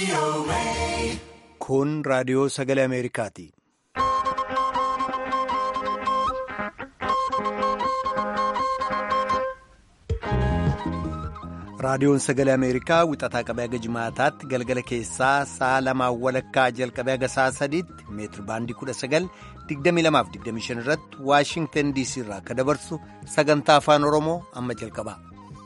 Kun raadiyoo sagalee Ameerikaati. Raadiyoon sagalee Ameerikaa wixataa qabee haga jimaataatti galgala keessaa sa'a lamaan walakkaa jalqabee haga sa'a sadiitti meetiri baandii 19,2225 irratti Waashingtan DC irraa akka dabarsu sagantaa afaan Oromoo amma jalqaba.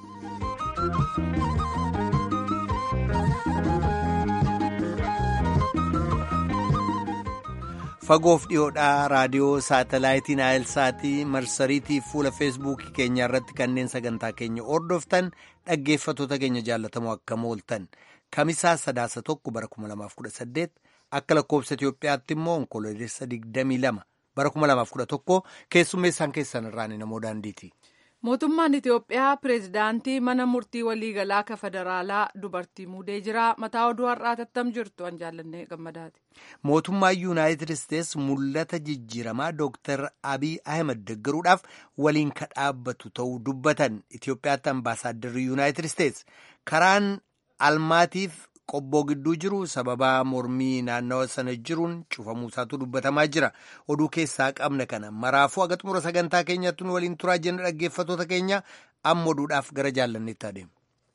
Fagoof dhiyoodhaa raadiyoo saatalaayitii Naayilsaatii marsariitii fuula feesbuukii keenya irratti kanneen sagantaa keenya hordoftan dhaggeeffatoota keenya jaallatamoo akkam ooltan kamisaa sadaasa tokko bara 2018 akka lakkoobsa Itoophiyaatti immoo onkoloolessa 22 bara 2011 keessummeessaan keessan irraan namoo daandiiti. Mootummaan Itoophiyaa pireezidaantii mana murtii waliigalaa ka federaalaa dubartii muudee jira. Mataa oduu har'aa tattam jirtu an jaallannee gammadaati. Mootummaan Yuunaayitid Isteets mul'ata jijjiiramaa Dooktar Abiy Ahmed deggeruudhaaf waliin ka dhaabbatu ta'uu dubbatan Itoophiyaatti ambaasaadarri Yuunaayitid Isteets karaan almaatiif qobboo gidduu jiru sababaa mormii naannawa sana jiruun cufamuusaatu dubbatamaa jira oduu keessaa qabna kana maraafuu haga xumura sagantaa keenyatti nu waliin turaa jenna dhaggeeffatoota keenya amma oduudhaaf gara jaallanneetti adeemu.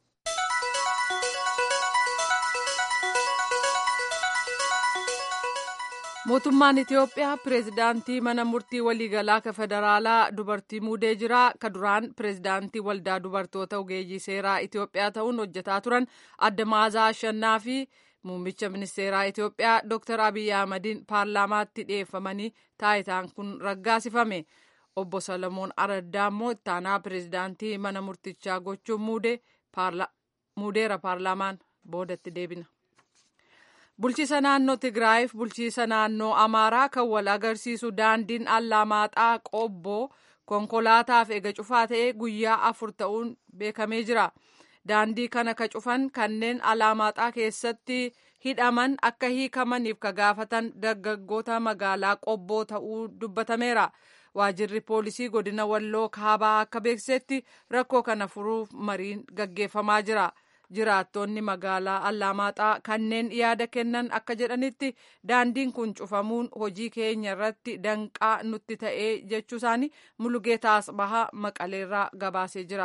mootummaan itiyoophiyaa pireezidaantii mana murtii waliigalaa ka federaalaa dubartii muudee jira ka duraan pireezidaantii waldaa dubartoota ogeeyyii seeraa itiyoophiyaa ta'uun hojjetaa turan adda maazaa ashannaa fi muummicha ministeeraa itiyoophiyaa dr abiy ahmadiin paarlaamaatti dhiyeeffamanii taayitaan kun raggaasifame obbo salomoon araddaa immoo ittaanaa pireezidaantii mana murtichaa gochuun muudeera paarlaamaan boodatti deebina. bulchiisa naannoo tigraayiif bulchiisa naannoo amaaraa kan wal agarsiisu daandiin allamaaxaa qobboo konkolaataaf ega cufaa ta'ee guyyaa afur ta'uun beekamee jira daandii kana ka cufan kanneen allamaaxaa keessatti hidhaman akka hiikamaniif ka gaafatan dargaggoota magaalaa qobboo ta'uu dubbatameera waajirri poolisii godina walloo kaabaa akka beeksisetti rakkoo kana furuuf mariin gaggeeffamaa jira. jiraattonni magaalaa allamaaxaa kanneen yaada kennan akka jedhanitti daandiin kun cufamuun hojii keenya irratti danqaa nutti ta'ee jechuu isaanii mulugeetaa asbahaa maqaleerraa gabaasee jira.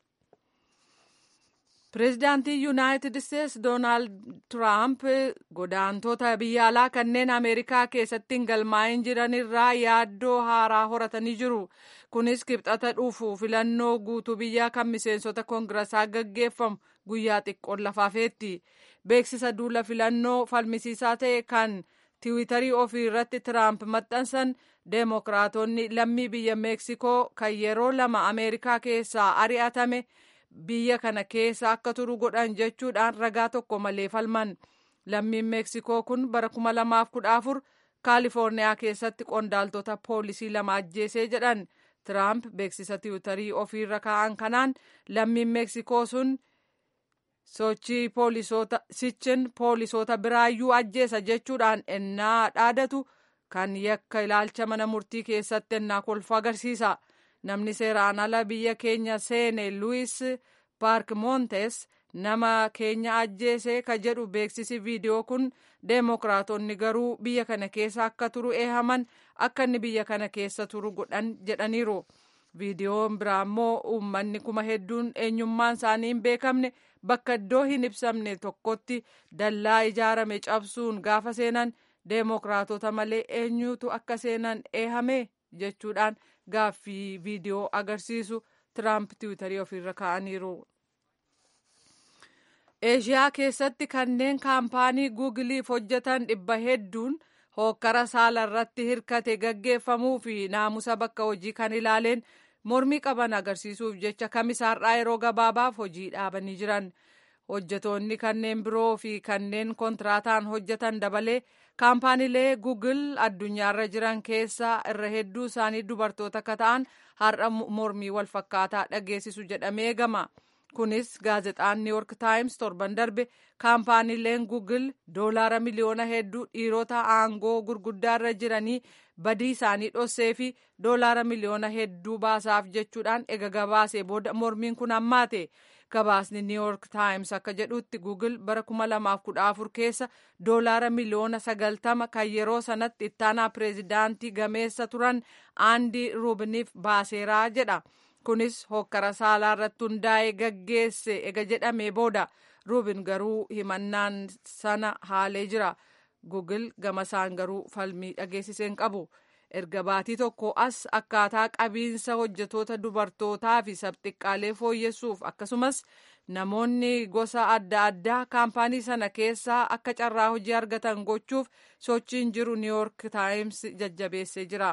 pireezidaantii yuunaayitid isteets doonaald tiraamp godaantota biyya alaa kanneen ameerikaa keessatti hin galmaa'in jiranirraa yaaddoo haaraa horatanii jiru kunis kibxata dhufu filannoo guutuu biyyaa kan miseensota koongirasaa gaggeeffamu guyyaa xiqqoon lafaafeetti beeksisa duula filannoo falmisiisaa ta'e kan tiwiitarii ofii irratti tiraamp maxxansan deemokiraatonni lammii biyya meeksikoo kan yeroo lama ameerikaa keessaa ari'atame biyya kana keessa akka turu godhan jechuudhaan ragaa tokko malee falman lammiin meeksikoo kun bara 2014 kaalifoorniyaa keessatti qondaaltota poolisii lama ajjeesee jedhan tiraamp beeksisa tiwiitarii ofiirra kaa'an kanaan lammiin meeksikoo sun sochii poolisoota sichin poolisoota biraayyuu ajjeesa jechuudhaan ennaa dhaadatu kan yakka ilaalcha mana murtii keessatti ennaa kolfu agarsiisa. namni seeraan ala biyya keenya seene luwis paark moontes nama keenya ajjeese ka jedhu beeksisi viidiyoo kun deemokiraatonni garuu biyya kana keessa akka turu eehaman akka inni biyya kana keessa turu godhan jedhaniiru viidiyoon biraa immoo uummanni kuma hedduun eenyummaan isaanii hin beekamne bakka iddoo hin ibsamne tokkotti dallaa ijaarame cabsuun gaafa seenan deemokiraatota malee eenyutu akka seenan eehame jechuudhaan gaaffii viidiyoo agarsiisu tiraamp tiwiitarii ofiirra kaa'aniiru. eeshiyaa keessatti kanneen kaampaanii guugiliif hojjetan dhibba hedduun hookkara saala irratti hirkate gaggeeffamuu fi naamusa bakka hojii kan ilaaleen mormii qaban agarsiisuuf jecha kamisaarraa yeroo gabaabaaf hojii dhaabanii jiran. hojjetoonni kanneen biroo fi kanneen kontiraataan hojjetan dabalee kaampaaniilee guugil addunyaarra jiran keessaa irra hedduu isaanii dubartoota akka ta'an har'a mormii walfakkaataa dhageessisu jedhamee eegama. kunis gaazexaan New York Times torban darbe kaampaaniileen Google doolaara miliyoona hedduu dhiirota aangoo gurguddaarra jiranii badii isaanii dhossee fi doolaara miliyoona hedduu baasaaf jechuudhaan ega gabaasee booda mormiin kun hammaate gabaasni new york times akka jedhutti google bara 2014 keessa doolaara miliyoona 90 kan yeroo sanatti ittaanaa pireezidaantii gameessa turan aandi ruubiniif baaseeraa jedha kunis hokkara saalaa irratti hundaa'ee gaggeesse ega jedhamee booda ruubin garuu himannaan sana haalee jira google gamasaan garuu falmii dhageessiseen qabu. erga baatii tokko as akkaataa qabiinsa hojjetoota dubartootaa fi sabxiqqaalee fooyyessuuf akkasumas namoonni gosa adda addaa kaampaanii sana keessaa akka carraa hojii argatan gochuuf sochiin jiru new york times jajjabeessee jira.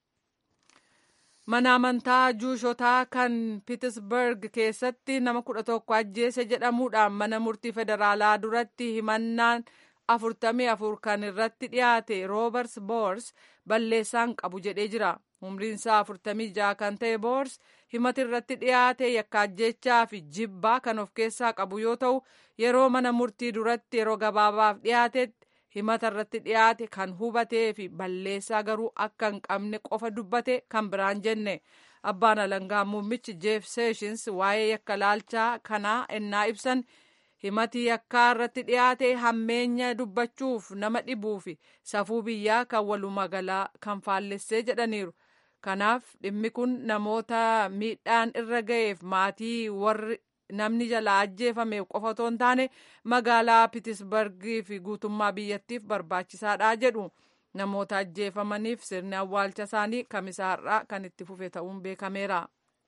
mana amantaa juushotaa kan piitsberg keessatti nama kudha tokko ajjeese jedhamuudhaan mana murtii federaalaa duratti himannaan afurtamii afur kan irratti dhiyaate roobers boors balleessaan qabu jedhee jira umriinsaa afurtamii jaha kan ta'e boors himati irratti dhiyaate yakkaajjechaa fi jibbaa kan of keessaa qabu yoo ta'u yeroo mana murtii duratti yeroo gabaabaaf dhiyaatetti himata irratti dhiyaate kan hubatee fi balleessaa garuu akka hin qabne qofa dubbate kan biraan jenne abbaan alangaa muummichi jeef seeshins waa'ee yakka laalchaa kanaa ennaa ibsan himati yakkaa irratti dhiyaate hammeenya dubbachuuf nama dhibuu fi safuu biyyaa kan walumaa galaa kan faallessee jedhaniiru kanaaf dhimmi kun namoota miidhaan irra ga'eef maatii warri namni jalaa ajjeefameef qofa otoo hin taane magaalaa pitisbargii fi guutummaa biyyattiif barbaachisaadha jedhu namoota ajjeefamaniif sirni awwaalcha isaanii kamisaarraa kan itti fufe ta'uun beekameera.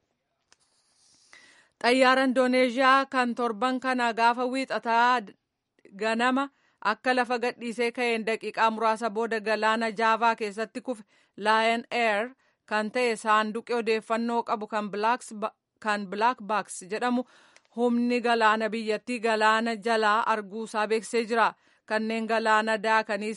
xayyaara indooneezhiyaa kan torban kana gaafa wiixataa ganama akka lafa gadhiisee ka'een daqiiqaa muraasa booda galaana jaavaa keessatti kufe laayan eer kan ta'e saanduqi odeeffannoo qabu kan bilaak baaks jedhamu humni galaana biyyattii galaana jalaa arguusaa beeksisee jira kanneen galaana daakanii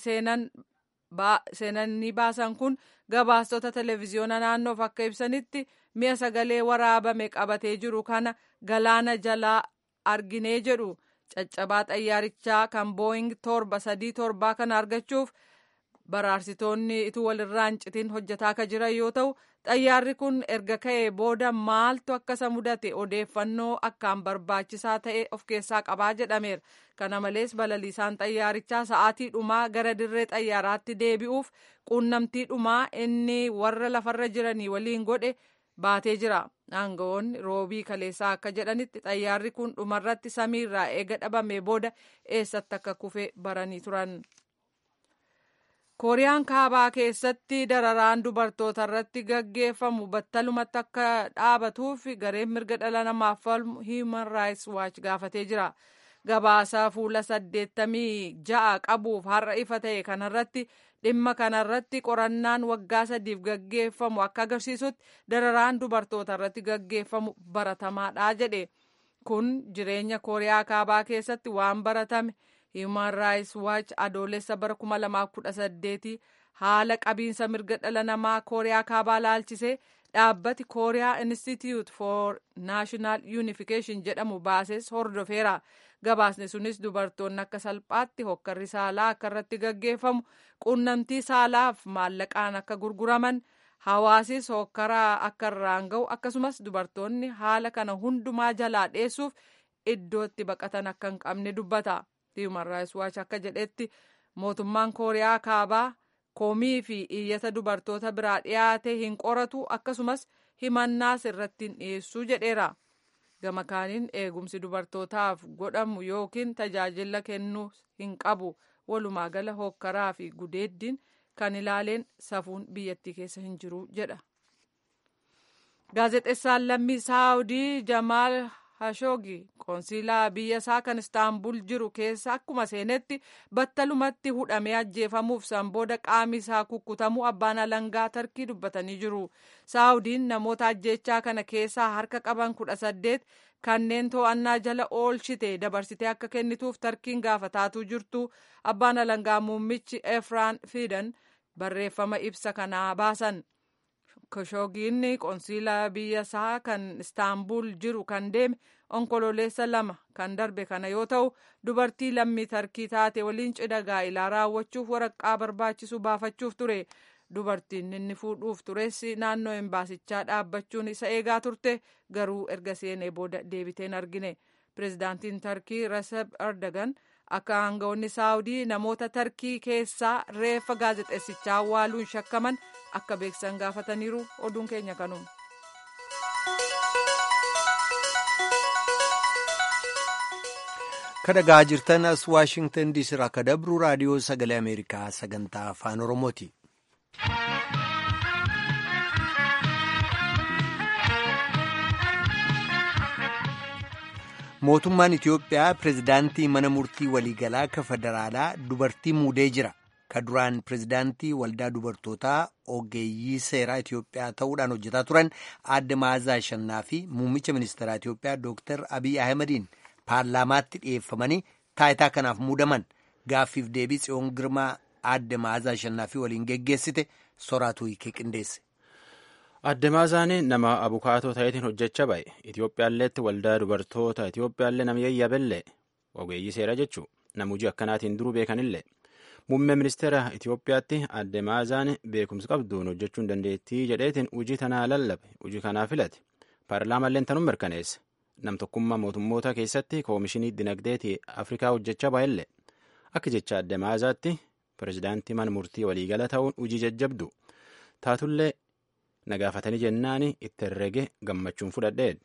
seenanii baasan kun gabaastota televezyiyoona naannoof akka ibsanitti mi'a sagalee waraabame qabatee jiru kana galaana jalaa arginee jedhu caccabaa xayyaarichaa kan booying torba sadii torbaa kana argachuuf baraarsitoonni ituu walirraa hin citin hojjetaa akka jiran yoo ta'u xayyaarri kun erga ka'ee booda maaltu akkasa mudate odeeffannoo akkaan barbaachisaa ta'e of keessaa qabaa jedhameera kana malees balaliisaan xayyaarichaa sa'aatii dhumaa gara dirree xayyaaraatti deebi'uuf quunnamtii dhumaa inni warra lafarra jiranii waliin godhe baatee jira aangawoonni roobii kaleessaa akka jedhanitti xayyaarri kun dhumarratti samiirraa eega dhabamee booda eessatti akka kufe baranii turan. kooriyaan kaabaa keessatti dararaan dubartoota irratti gaggeeffamu battalumatti akka dhaabatuuf gareen mirga dhala namaaf falmu human rights watch gaafatee jira gabaasa fuula saddeettamii ja'a qabuuf har'a ifa ta'e kanarratti dhimma kanarratti qorannaan waggaa sadiif gaggeeffamu akka agarsiisutti dararaan dubartoota irratti gaggeeffamu baratamaadha jedhe kun jireenya kooriyaa kaabaa keessatti waan baratame human rights watch adoolessa bara 2018 haala qabiinsa mirga dhala namaa kooriyaa kaabaa laalchisee dhaabbati kooriyaa institute for national unification jedhamu baases hordofeera gabaasni sunis dubartoonni akka salphaatti hokkarri saalaa akka irratti gaggeeffamu quunnamtii saalaaf maallaqaan akka gurguraman hawaasis hokkaraa akka irraan ga'u akkasumas dubartoonni haala kana hundumaa jalaa dheessuuf iddootti baqatan akka hin qabne dubbata. Human Rights Watch akka jedhetti mootummaan kooriyaa kaabaa koomii fi iyyata dubartoota biraa dhiyaate hin qoratu akkasumas himannaas irratti hin dhiyeessu jedheera. Gama kaaniin eegumsi dubartootaaf godhamu yookiin tajaajila kennuu hin qabu walumaa gala hokkaraa fi gudeeddiin kan ilaaleen safuun biyyattii keessa hin jiru jedha. Gaazexeessaan lammii Saawudii Jamaal Hashoogi qoonsiilaa biyya isaa kan istaanbul jiru keessa akkuma seenetti battalumatti hudhamee ajjeefamuuf san booda qaami isaa kukkutamuu abbaan alangaa tarkii dubbatanii jiru. Saawudiin namoota ajjeechaa kana keessaa harka qaban kudha saddeet kanneen to'annaa jala oolchite dabarsitee akka kennituuf tarkiin gaafataatu jirtu abbaan alangaa muummichi efraan fidan barreeffama ibsa kanaa baasan. Kashoogiin qoonsiilaa biyya isaa kan istaanbul jiru kan deeme onkololeessa lama kan darbe kana yoo ta'u dubartii lammii tarkii taate waliin cidha gaa'ilaa raawwachuuf waraqaa barbaachisu baafachuuf ture dubartiin inni fuudhuuf tures naannoo embaasichaa dhaabbachuun isa eegaa turte garuu erga seenee booda deebiteen argine pirezidaantiin tarkii reseb erdogan akka aangawoonni saawudii namoota tarkii keessaa reeffa gaazexeessichaa awwaaluun shakkaman akka beeksisan gaafataniiru oduun keenya kanuma. kadhagaa jirtan as waashingtan diisii irraa akka dabru raadiyoo sagalee ameerikaa sagantaa afaan oromooti. mootummaan itiyoophiyaa pirezidaantii mana murtii waliigalaa ka federaalaa dubartii muudee jira ka duraan pirezidaantii waldaa dubartootaa ogeeyyii seeraa itiyoophiyaa ta'uudhaan hojjetaa turan aadde maazaa shannaa fi muummicha ministeeraa itiyoophiyaa dooktar abiy ahmediin paarlaamaatti dhiyeeffamanii taayitaa kanaaf muudaman gaaffiif deebii tsiyoon girmaa aadde maazaa shannaa fi waliin geggeessite soraatu hiikee qindeesse. Aadde Maazaan nama abukaatoo ta'eetiin hojjechaa ba'e Itiyoophiyaalleetti waldaa dubartoota Itiyoophiyaallee nama yayyabellee ogeeyyii seeraa jechuu nama hojii akkanaatiin duruu beekanillee muummee ministeera Itiyoophiyaatti Aadde Maazaan beekumsa qabduun hojjechuun dandeettii jedheetiin hojii tanaa lallabe hojii kanaa filate paarlaamalleen tanuu mirkaneesse nam tokkummaa mootummoota keessatti koomishinii dinagdeetii Afrikaa hojjechaa ba'ellee akka jecha Aadde Maazaatti pirezidaantii mana murtii waliigala ta'uun hojii jajjabdu taatullee na gaafatanii jennaan itti herrege gammachuun fudhadhee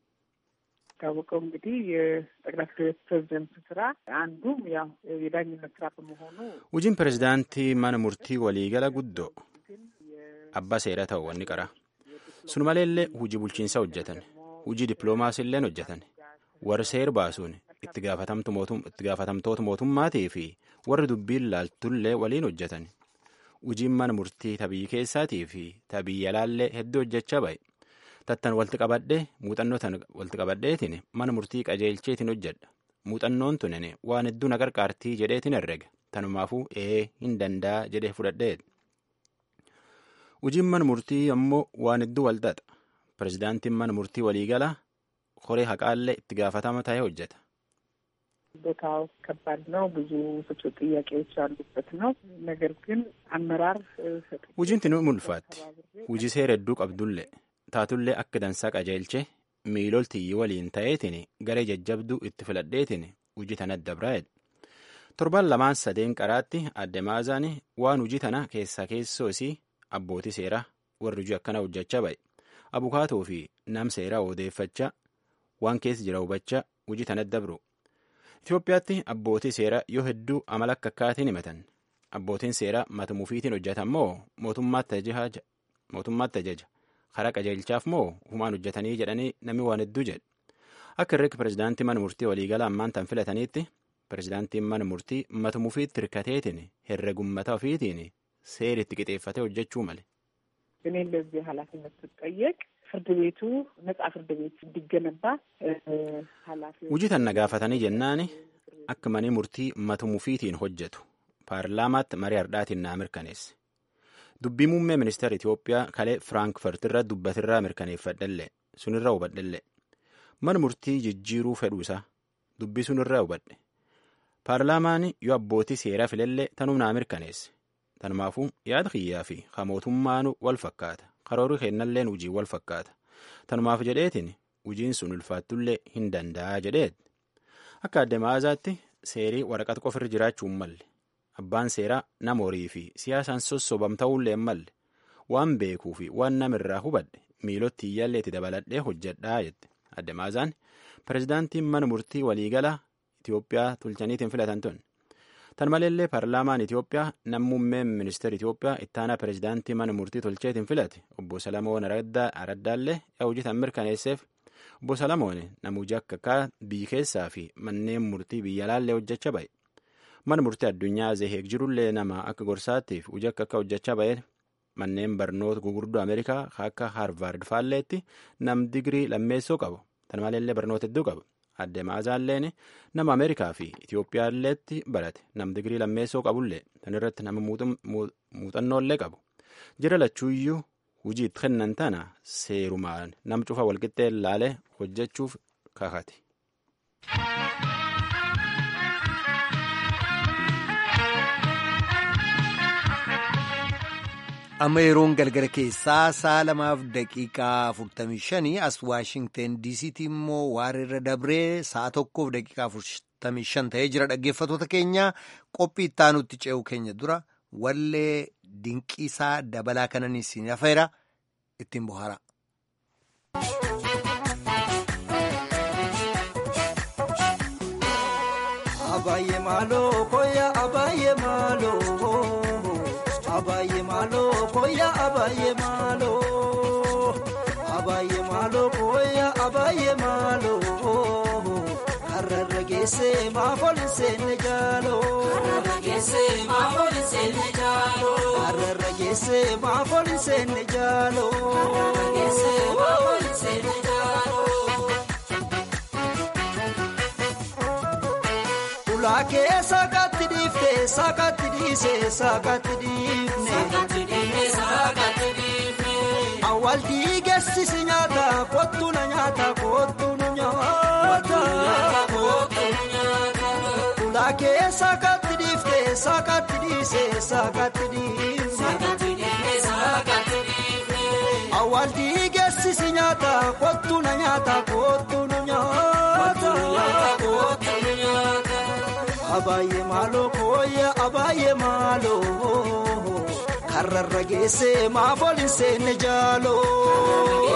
ታወቀው እንግዲህ የጠቅላይ ፍርድ ቤት ፕሬዚደንት ስራ አንዱም ያው የዳኝነት ስራ በመሆኑ hojiin pirezidaantii mana murtii waliigala guddoo abbaa seeraa ta'u wanni qara sun maleellee hujii bulchiinsaa hojjetan hujii dippiloomaasiilleen hojjetan warri seer baasuun itti gaafatamtoota mootummaatii fi warri dubbiin laaltullee waliin hojjetan hojiin mana murtii tabii keessaatii fi tabii alaallee hedduu hojjechaa ba'e tattan walitti qabadhee muuxannoo tan walitti qabadheetiin mana murtii qajeelcheetiin hojjedha muuxannoon tunin waan hedduu na qarqaartii jedheetiin herrega tanumaafuu ee hin danda'a jedhee fudhadhee hojiin mana murtii ammoo waan hedduu walxaxa pirezidaantiin mana murtii waliigala koree haqaallee itti gaafatama ta'ee hojjeta. ቦታው ከባድ ነው። ብዙ ፍትህ ጥያቄዎች ያሉበት ነው። ነገር ግን አመራር Hojiin tinu mulfaatti. Hojii seera hedduu qabdullee taatullee akka dansaa qajeelchee miiloltiyyi waliin ta'eetiin garee jajjabduu itti filadheetiin hojii tana dabraa'edha. Torban lamaan sadeen qaraatti Aadde Maazaan waan hojii tana keessaa keessoo isii abbootii seeraa warri hojii akkana hojjechaa ba'e. Abukaatoo fi nam seeraa odeeffachaa waan keessa jira hubachaa hojii tana dabru. Itoophiyaatti abbootii seeraa yoo hedduu amala akka akkaatiin himatan. Abbootiin seeraa mata mufiitiin hojjetan moo mootummaatti ajaja karaa qajeelchaaf moo humaan hojjetanii jedhanii namni waan hedduu jedhe. Akka irreetti pirezidaantii mana murtii waliigala ammaan tan filataniitti pirezidaantiin mana murtii mata mufiitti hirkateetiin herregummata ofiitiin seeritti qixeeffatee hojjechuu male. እኔ እንደዚህ ኃላፊነት ስጠየቅ ፍርድ ቤቱ ነጻ ፍርድ ቤት እንዲገነባ ኃላፊ Hojii tanna gaafatanii jennaani akka manni murtii mata mufiitiin hojjetu paarlaamaatti marii hardhaatiin naa mirkaneesse. Dubbii muummee ministeera Itoophiyaa kalee Firaankfurt irra dubbatirraa mirkaneeffadhellee sunirra hubadhellee mana murtii jijjiiruu fedhuu isaa dubbii sunirraa hubadhe. Paarlaamaan yoo abbootii seeraa filellee tanuu naa mirkaneesse. Tanumaafuu yaada kiyyaa fi hamootummaanu wal fakkaata. Karoorri kennalleen hujii wal fakkaata. Tanumaaf jedheetiin hujiin sun ulfaattullee hin danda'a jedheet. Akka Aadde Maazaatti seerii waraqata qofirra jiraachuu hin malle. Abbaan seeraa nama horii fi siyaasaan sossobam ta'uullee hin malle. Waan beekuu fi waan namirraa hubadhe miilotti iyyaalleetti dabaladhee hojjedhaa jette. Aadde Maazaan pirezidaantiin mana murtii waliigalaa Itoophiyaa tolchaniitiin filatan tun. Tan maleellee paarlaamaan Itoophiyaa nammummeen ministeera Itoophiyaa ittaanaa pirezidaantii mana murtii tolcheetiin filate obbo Salamoon Araddaallee hojii tan mirkaneesseef obbo Salamoon nama hojii akka akka biyya keessaa fi manneen murtii biyya alaallee hojjechaa ba'e. Mana murtii addunyaa Zeheeg jirullee nama akka gorsaattiif hojii akka akka hojjechaa ba'e manneen barnoota gurguddoo Ameerikaa akka Haarvaard faalleetti nam digirii lammeessoo qabu. Tan maleellee barnoota hedduu qaba. Aadde Maazaalleen nama Ameerikaa fi Itoophiyaalleetti barate nam digirii lammeessoo qabullee tan irratti nama muuxannoollee qabu. Jira lachuuyyuu hujii itti kennan tana seerumaan nam cufa walqixxee laalee hojjechuuf kakate. amma yeroon galgala keessaa sa'a lamaaf daqiiqaa 45 as waashingten diisiitti immoo waareerra dabree sa'a tokkoof daqiiqaa 45 ta'ee jira dhaggeeffatoota keenya qophii ittaanutti ce'u keenya dura wallee dinqiisaa dabalaa kanan isin hafeera ittiin bohaara. Abaayyee maaloo koya abaayyee maaloo abaayyee maaloo koya abaayyee maaloo abaayyee maaloo koya abaayyee maaloo karrarra geessee maafooli seenne jaaloo karrarra geessee maafooli seenne jaaloo karrarra geessee maafooli seenne jaaloo karrarra geessee maafooli seenne jaaloo. Ulaakee saakatti dhiiftee saakatti dhiisee saakatti dhiifne. Awwaal dhiigeessisi nyaata kottu na nyaata kottu nu nyaata. Ulaakee saakatti dhiiftee saakatti dhiisee saakatti dhiifne. Awwaal dhiigeessisi nyaata kottu na nyaata kottu nu nyaata. Abaayyee maaloo kooyya abaayyee maaloo karrarra geessee maafooli seenne jaaloo.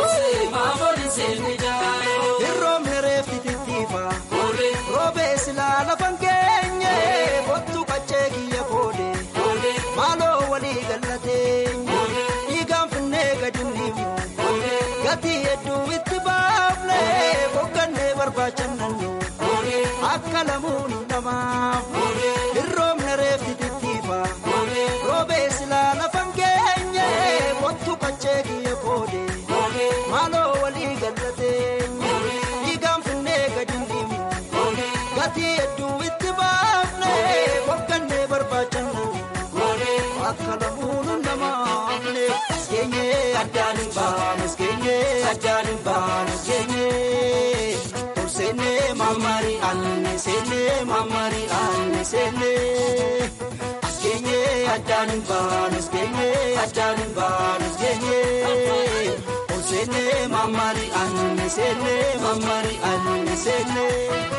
Hirroomni reefti tittiifa roobee silaa lafan keenye kottu qaccee kiyya koode maaloo walii gallateenye dhiigaan finnee gadi niimu gatii hedduu itti baafne boqqannee barbaachannannu. Akka lamuun namaaf hirroomna reefti tittiifa roobee silaa lafan keenye kottu qaccee kiyya koode maaloo walii gallateenye dhiigaan finnee gadi dhiimu gatii hedduu itti baafne boqqannee barbaachannu akka lamuun namaaf keenye addaan hin baanu keenye addaan hin baanu keenye. Sene mamari anne sene mamari anne sene Askenye adan banus kenye adan banus kenye O sene mamari anne sene mamari anne sene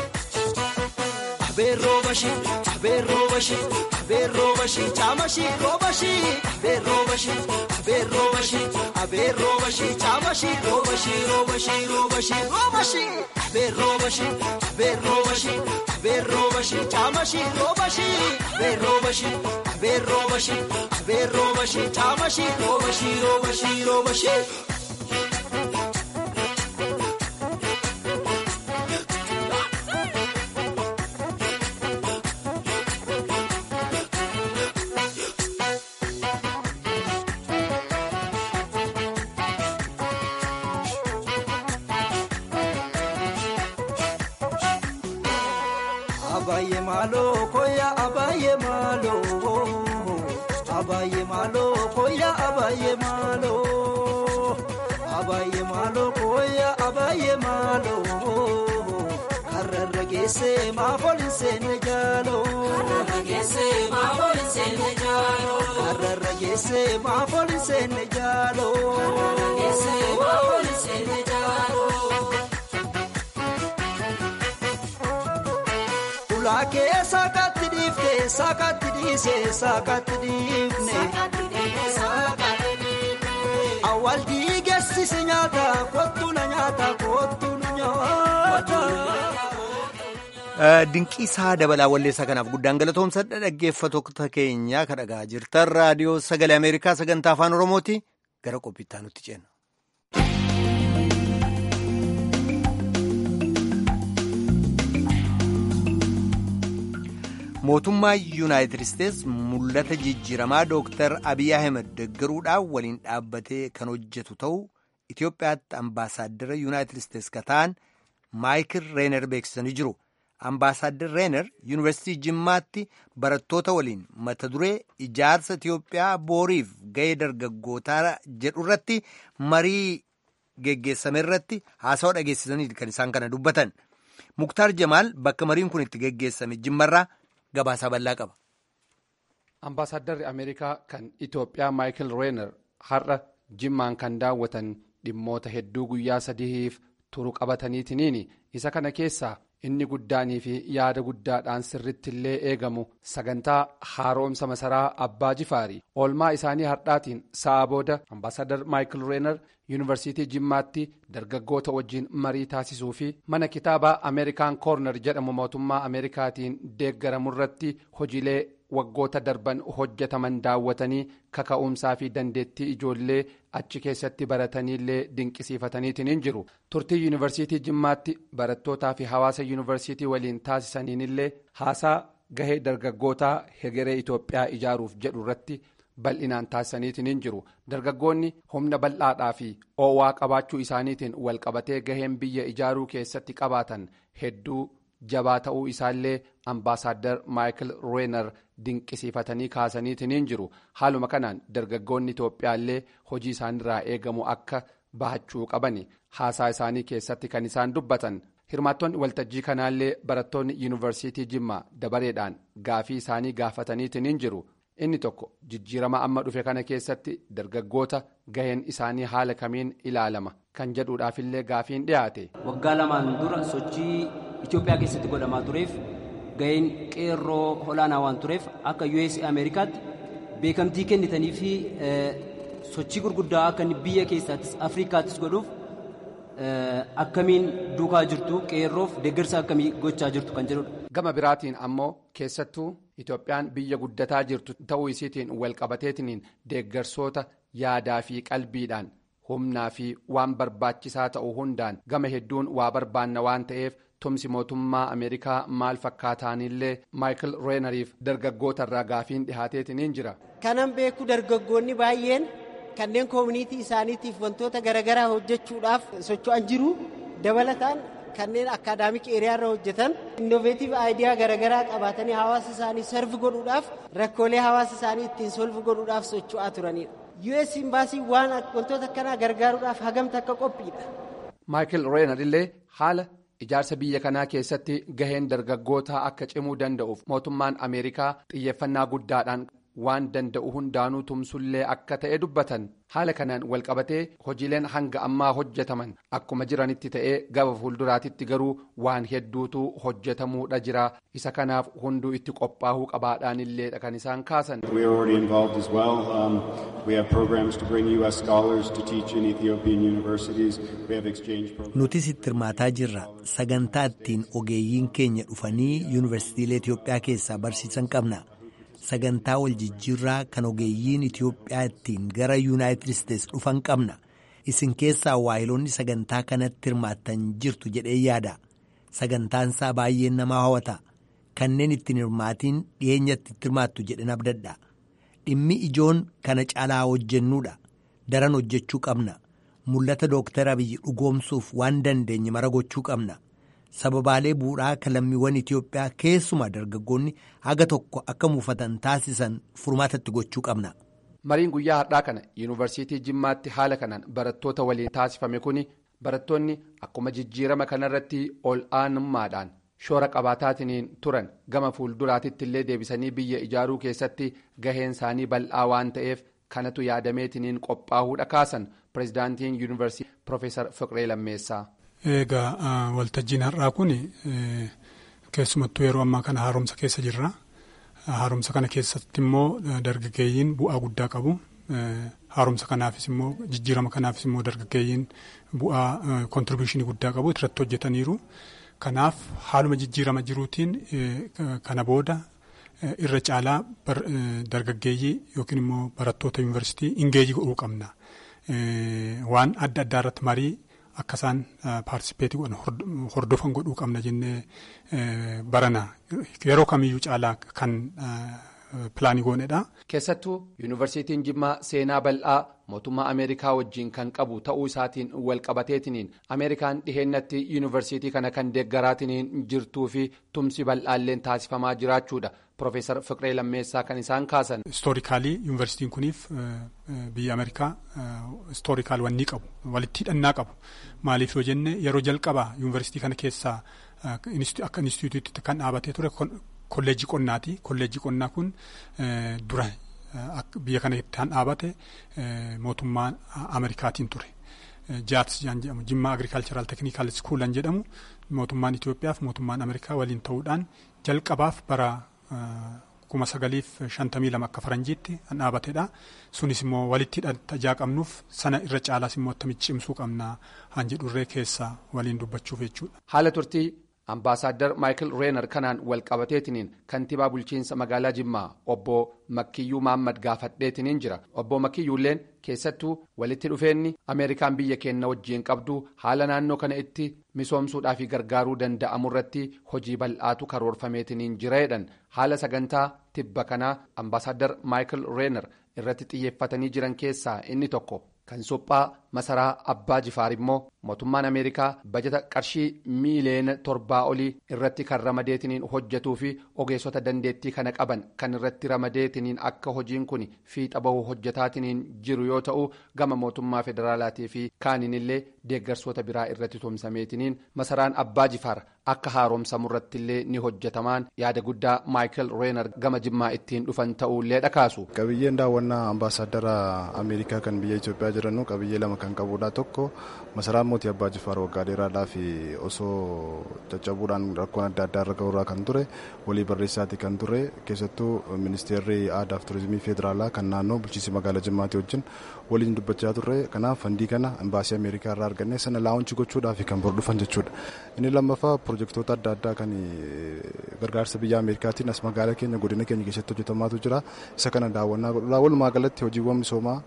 Abe robashi abe robashi abe robashi chamashi robashi abe robashi abe robashi abe robashi chamashi robashi robashi robashi robashi abe robashi abe robashi abe robashi chamashi robashi abe robashi abe robashi abe robashi chamashi robashi robashi robashi Abaayyee maaloo koya abaayyee maaloo abaayyee maaloo koya abaayyee maaloo abaayyee maaloo koya abaayyee maaloo karrarra geessee maafooli seenne jaaloo karrarra geessee maafooli seenne jaaloo karrarra geessee maafooli seenne jaaloo karrarra geessee maafooli seenne jaaloo. Ulaakee saakatti dhiiftee saakatti dhiisee saakatti dhiifne. Awwaal dhiigeessisi nyaata kottu na nyaata kottu nu nyaata. Dinqiisaa dabalaa walleessaa kanaaf guddaan galatoomsadha dhaggeeffattoota keenya kan dhagaa jirtan raadiyoo sagalee Ameerikaa sagantaa afaan Oromooti gara qophiittaa nutti ceena. mootummaa yuunaayitid isteets mul'ata jijjiiramaa dooktar abiy ahmed deggeruudhaan waliin dhaabbatee kan hojjetu ta'uu itiyoophiyaatti ambaasaaddara yuunaayitid isteets ka ta'an maayikil reener beeksisanii jiru ambaasaaddar reener yuunivarsiitii jimmaatti barattoota waliin mata duree ijaarsa itiyoophiyaa booriif ga'ee dargaggootaa jedhu irratti marii geggeessame irratti haasawaa dhageessisanii kan isaan kana dubbatan muktaar jamaal bakka mariin kun itti geggeessame jimmarraa gabaasaa bal'aa qaba. Ambaasaaddarri Ameerikaa kan Itoophiyaa Maayikil Reener har'a jimmaan kan daawwatan dhimmoota hedduu guyyaa sadiif turu qabataniitiniin isa kana keessaa inni guddaanii fi yaada guddaadhaan sirritti illee eegamu sagantaa haaromsa masaraa abbaa jifaarii oolmaa isaanii hardhaatiin sa'a booda ambaasaadar maayikil reener yuunivarsiitii jimmaatti dargaggoota wajjiin marii taasisuu fi mana kitaabaa ameerikaan koorner jedhamu mootummaa ameerikaatiin deeggaramu irratti hojiilee waggoota darban hojjetaman daawwatanii kaka'umsaa fi dandeettii ijoollee achi keessatti barataniillee dinqisiifataniitiin jiru turtii yuunivarsiitii jimmaatti barattootaa fi hawaasa yuunivarsiitii waliin taasisaniinillee haasaa gahee dargaggootaa hegeree itoophiyaa ijaaruuf jedhu irratti bal'inaan taasisaniitiin jiru dargaggoonni humna bal'aadhaa fi oowwaa qabaachuu isaaniitiin walqabatee gaheen biyya ijaaruu keessatti qabaatan hedduu jabaa ta'uu isaallee ambaasaadar maayikil reener dinqisiifatanii kaasaniitiin jiru haaluma kanaan dargaggoonni itoophiyaallee hojii isaanirraa eegamu akka bahachuu qaban haasaa isaanii keessatti kan isaan dubbatan hirmaattonni waltajjii kanaallee barattoonni yuunivarsiitii jimmaa dabareedhaan gaafii isaanii gaafataniitiin jiru inni tokko jijjiirama amma dhufe kana keessatti dargaggoota gaheen isaanii haala kamiin ilaalama kan jedhuudhaafillee gaafiin dhiyaate. waggaa lamaan dura sochii itiyoophiyaa keessatti godhamaa tureef gaheen qeerroo olaanaa waan tureef akka us ameerikaatti beekamtii kennitanii fi sochii gurguddaa akka biyya keessaattis afrikaattis godhuuf akkamiin duukaa jirtu qeerroof deeggarsa akkamii gochaa jirtu kan jedhudha. gama biraatiin ammoo keessattuu itoophiyaan biyya guddataa jirtu ta'uu isiitiin walqabateetiniin deeggarsoota yaadaa fi qalbiidhaan humnaa fi waan barbaachisaa ta'u hundaan gama hedduun waa barbaanna waan ta'eef tumsi mootummaa ameerikaa maal fakkaataanillee maayikil reeneriif dargaggoota irraa gaafiin dhihaateetiniin jira. kanan beeku dargaggoonni baay'een kanneen koomunitii isaaniitiif wantoota garaagaraa hojjechuudhaaf socho'an jiru dabalataan kanneen akaadaamik eeriyaarra hojjetan innoveetiif aayidiyaa garaagaraa qabaatanii hawaasa isaanii sarfi godhuudhaaf rakkoolee hawaasa isaanii ittiin solvi godhuudhaaf socho'aa turanidha. us imbaasii waan wantoota akkanaa gargaaruudhaaf hagamta akka qophiidha. maayikil reener illee haala ijaarsa biyya kanaa keessatti gaheen dargaggootaa akka cimuu danda'uuf mootummaan ameerikaa xiyyeeffannaa guddaadhaan waan danda'u hundaanuu tumsullee akka ta'e dubbatan haala kanaan walqabatee hojiileen hanga ammaa hojjetaman akkuma jiranitti ta'ee gaba fuulduraatitti garuu waan hedduutu hojjetamuudha jira isa kanaaf hunduu itti qophaa'uu qabaadhaan illeedha kan isaan kaasan. We are already involved as well. Um, we have programs to bring U.S. scholars to teach in Ethiopian universities. We have exchange programs. Nutis itti hirmaataa jirra. Sagantaa ittiin ogeeyyiin keenya dhufanii yuunivarsiitiilee Itoophiyaa keessaa barsiisan qabna. Sagantaa wal jijjiirraa kan ogeeyyiin Itoophiyaa ittiin gara Yuunaayitid Isteets dhufan qabna. Isin keessaa waayiloonni sagantaa kanatti hirmaattan jirtu jedhee yaada. Sagantaan isaa baay'ee nama hawwata. Kanneen ittiin hirmaatiin dhiyeenyatti itti hirmaattu jedhan abdadha. Dhimmi ijoon kana caalaa hojjennuudha. Daran hojjechuu qabna. Mul'ata Dooktar Abiyyi dhugoomsuuf waan dandeenye mara gochuu qabna. Sababaalee bu'uuraa kan lammiiwwan Itoophiyaa keessumaa dargaggoonni haga tokko akka muufatan taasisan furmaatatti gochuu qabna. Mariin guyyaa har'aa kana yuunivarsiitii Jimmaatti haala kanaan barattoota waliin taasifame kuni barattoonni akkuma jijjiirama kanarratti ol aanummaadhaan shoora qabaataatiniin turan gama fuulduraatitti illee deebisanii biyya ijaaruu keessatti gaheen isaanii bal'aa waan ta'eef kanatu yaadameetiniin qophaa'uudha kaasan pirezidaantiin yuunivarsiitii Profeesar Fiqiree Lammeessaa. Egaa waltajjiin har'aa kun keessumattuu yeroo ammaa kana haaromsa keessa jirra. Haaromsa kana keessatti immoo dargaggeeyyiin bu'aa guddaa qabu. Haaromsa kanaafis immoo jijjiirama kanaafis immoo dargaggeeyyiin bu'aa kontribuushinii guddaa qabu irratti hojjetaniiru. Kanaaf haaluma jijjiirama jiruutiin kana booda irra caalaa dargaggeeyyii yookiin immoo barattoota yuunivarsiitii ingeejii godhuu qabna. Waan adda addaa irratti marii akka isaan paartisipeetii godhan hordofan godhuu qabna jennee barana yeroo kamiyyuu caalaa kan pilaanii goonedha. Keessattuu yuunivarsiitiin Jimmaa seenaa bal'aa mootummaa Ameerikaa wajjin kan qabu ta'uu isaatiin wal qabateetiniin Ameerikaan dhiheenyatti yuunivarsiitii kana kan deeggaraatiniin jirtuu fi tumsi bal'aalleen taasifamaa jiraachuudha. Profeesar Fiqiree Lammeessaa kan isaan kaasan. Istoorikaalii yuunivarsiitiin kuniif biyya Ameerikaa istoorikaal wanni qabu walitti hidhannaa qabu maaliif yoo jenne yeroo jalqabaa yuunivarsiitii kana keessaa akka inistituutiitti kan dhaabatee ture kolleejjii qonnaati. Kolleejjii qonnaa kun dura biyya kana kan dhaabate mootummaa Ameerikaatiin ture. jaats jedhamu jimmaa agrikaalcharaal teknikaal iskuulan jedhamu mootummaan Itoophiyaa fi mootummaan Ameerikaa waliin ta'uudhaan jalqabaaf bara kuma sagaliif shantamii lama akka faranjiitti kan dhaabatedha. Sunis immoo walitti hidhata qabnuuf sana irra caalaas immoo attamitti cimsuu qabna han jedhurree keessa waliin dubbachuuf jechuudha. Haala turtii Ambaasaadder Maayikil Reenar kanaan wal qabateetiniin kantiibaa bulchiinsa magaalaa Jimmaa obbo Makkiyyuu Maammad gaafadheetiniin jira. Obbo Makkiyyuulleen keessattuu walitti dhufeenni Ameerikaan biyya keenya wajjiin qabdu haala naannoo kana itti misoomsuudhaa fi gargaaruu danda'amu irratti hojii bal'aatu karoorfameetiniin jira jedhan haala sagantaa tibba kanaa Ambaasaadder Maayikil Reenar irratti xiyyeeffatanii jiran keessaa inni tokko. kan suphaa masaraa abbaa jifaar immoo mootummaan ameerikaa bajata qarshii miiliyoona torbaa olii irratti kan ramadeetiniin hojjetuu fi ogeessota dandeettii kana qaban kan irratti ramadeetiniin akka hojiin kun fiixa bahu hojjetaatiniin jiru yoo ta'u gama mootummaa federaalaatii fi kaaniin illee deeggarsoota biraa irratti tumsameetiniin masaraan abbaa jifaar akka haaromsamu irratti illee ni hojjetamaan yaada guddaa maayikil reenar gama jimmaa ittiin dhufan ta'uullee dhakaasu. qabiyyeen daawwannaa ambaasaaddara ameerikaa kan biyya itoophiyaa jirannu qabiyyee lama kan qabudha tokko masaraan mootii abbaa jifaar waggaa dheeraadhaa fi osoo caccabuudhaan rakkoon adda addaa irra ga'uurraa kan ture walii barreessaati kan ture keessattuu ministeerri aadaa fi turizimii federaalaa kan naannoo bulchiinsa magaalaa jimmaatti wajjin waliin dubbachaa turre kanaaf fandii kana imbaasii ameerikaa irraa arganne sana laawunchi gochuudhaaf kan bor dhufan jechuudha inni lammaffaa pirojektoota adda addaa kan gargaarsa biyya ameerikaatiin as magaalaa keenya godina keenya keessatti hojjetamaatu jira isa kana daawwannaa godhudha walumaa galatti hojiiwwan misoomaa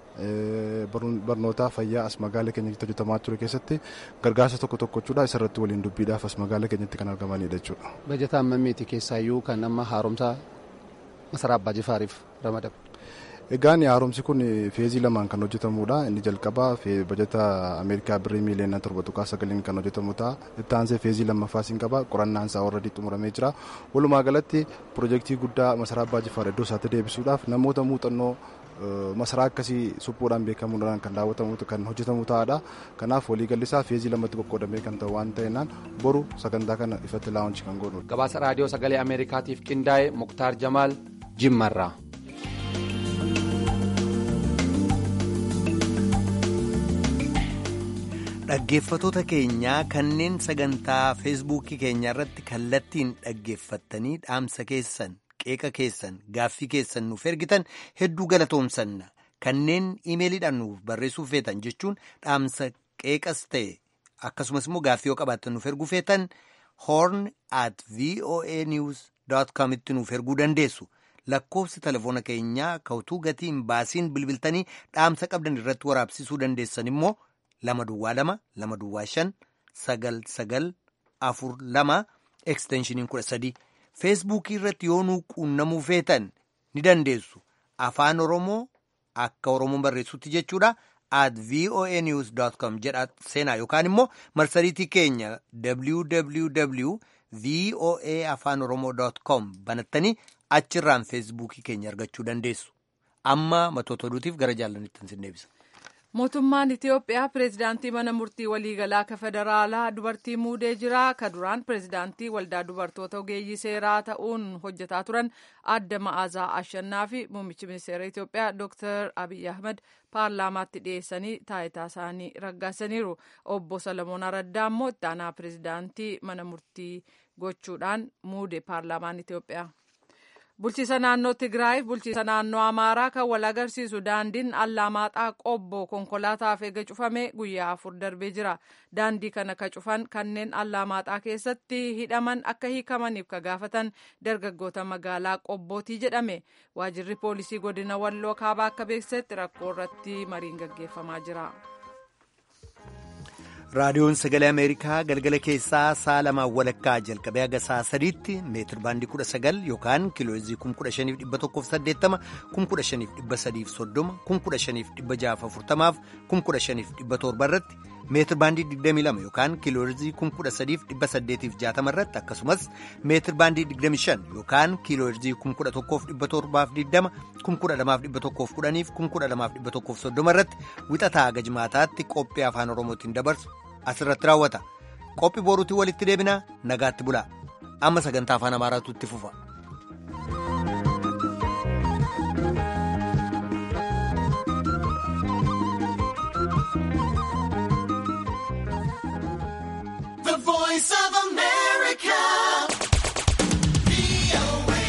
barnootaa fayyaa as magaalaa keenya keessatti hojjetamaa ture keessatti gargaarsa tokko tokko jechuudha isarratti waliin dubbiidhaaf as magaalaa keenyatti kan argamanidha jechuudha. Bajata ammamiiti keessaayyuu kan amma haaromsa masaraa abbaa jifaariif ramadame. Egaan haaromsi kun feezii lamaan kan hojjetamudha. Inni jalqabaa bajata Ameerikaa birrii miiliyoona torba tuqaa sagaliin kan hojjetamu ta'a. Itti aansee feezii lammaffaa siin qaba. Qorannaan isaa warra xumuramee jira. Walumaa galatti pirojektii guddaa masaraa abbaa jifaar iddoo isaatti deebisuudhaaf namoota muuxannoo masaraa akkasii suphuudhaan beekamuudhaan kan daawwatamu kan hojjetamu ta'adha. Kanaaf waliigallisaa feezii lamatti qoqqoodamee kan ta'u waan ta'eenaan boru sagantaa kana ifatti laawunchi kan godhudha. Gabaasa raadiyoo sagalee Ameerikaatiif qindaa'e Muktaar Jamaal Jimmarraa. Dhaggeeffatoota keenyaa kanneen sagantaa feesbuukii keenya irratti kallattiin dhaggeeffattanii dhaamsa keessan qeeqa keessan gaaffii keessan nuuf ergitan hedduu galatoomsanna kanneen imeeliidhaan nuuf barreessuu feetan jechuun dhaamsa qeeqas ta'e akkasumas immoo gaaffii yoo qabaattan nuuf erguu feetan horn at voa news com itti nuuf erguu dandeessu. lakkoofsi telefoona keenyaa kautuu gatiin baasiin bilbiltanii dhaamsa qabdan irratti waraabsisuu dandeessan immoo lama duwwaa lama lama duwwaa shan sagal sagal afur lama eksteenshiniin kudha sadii feesbuukii irratti yoo nuu quunnamuu feetan ni dandeessu afaan oromoo akka oromoon barreessutti jechuudha at voa news com jedha seenaa yookaan immoo marsariitii keenya www voa afaan oromoo com banattanii achirraan feesbuukii keenya argachuu dandeessu amma matoota oduutiif gara jaallanittan sin deebisa. mootummaan itiyoophiyaa pireezidaantii mana murtii waliigalaa ka federaalaa dubartii muudee jira ka duraan pireezidaantii waldaa dubartoota ogeeyyii seeraa ta'uun hojjetaa turan adda ma'aazaa ashannaa fi muummichi ministeera itiyoophiyaa dooktar abiy ahmed paarlaamaatti dhiyeessanii taayitaa isaanii raggaasaniiru obbo salamoon araddaa immoo itti aanaa pireezidaantii mana murtii gochuudhaan muude paarlaamaan itiyoophiyaa. bulchiisa naannoo tigraayiif bulchiisa naannoo amaaraa kan wal agarsiisu daandiin allamaaxaa qobbo konkolaataaf eega cufame guyyaa afur darbee jira daandii kana ka cufan kanneen allamaaxaa keessatti hidhaman akka hiikamaniif ka gaafatan dargaggoota magaalaa qobbootii jedhame waajirri poolisii godina walloo kaabaa akka beeksisetti rakkoo irratti mariin gaggeeffamaa jira. raadiyoon sagalee ameerikaa galgala keessaa sa'a lamaan walakkaa jalqabee haga sa'a sadiitti meetir baandii kudha sagal yookaan kiilooyirzii kum kudha shaniif dhibba tokkoof saddeettama kum kudha shaniif dhibba sadiif soddoma kum kudha shaniif dhibba jaaf afurtamaaf kum kudha shaniif dhibba torba irratti meetir baandii digdamii lama yookaan kiilooyirzii kum kudha sadiif dhibba saddeetiif jaatama irratti akkasumas meetir baandii digdamii shan yookaan kiilooyirzii kum kudha tokkoof dhibba torbaaf digdama kum kudha lamaaf dhibba tokkoof kudhaniif kum kudha lamaaf dhibba tokkoof soddoma irratti wixataa haga jimaataatti qophii afaan oromootiin dabarsu asirratti raawwata qophii boruutiin walitti deebinaa nagaatti bulaa amma sagantaa afaan amaaraatu itti fufa. Voice of America.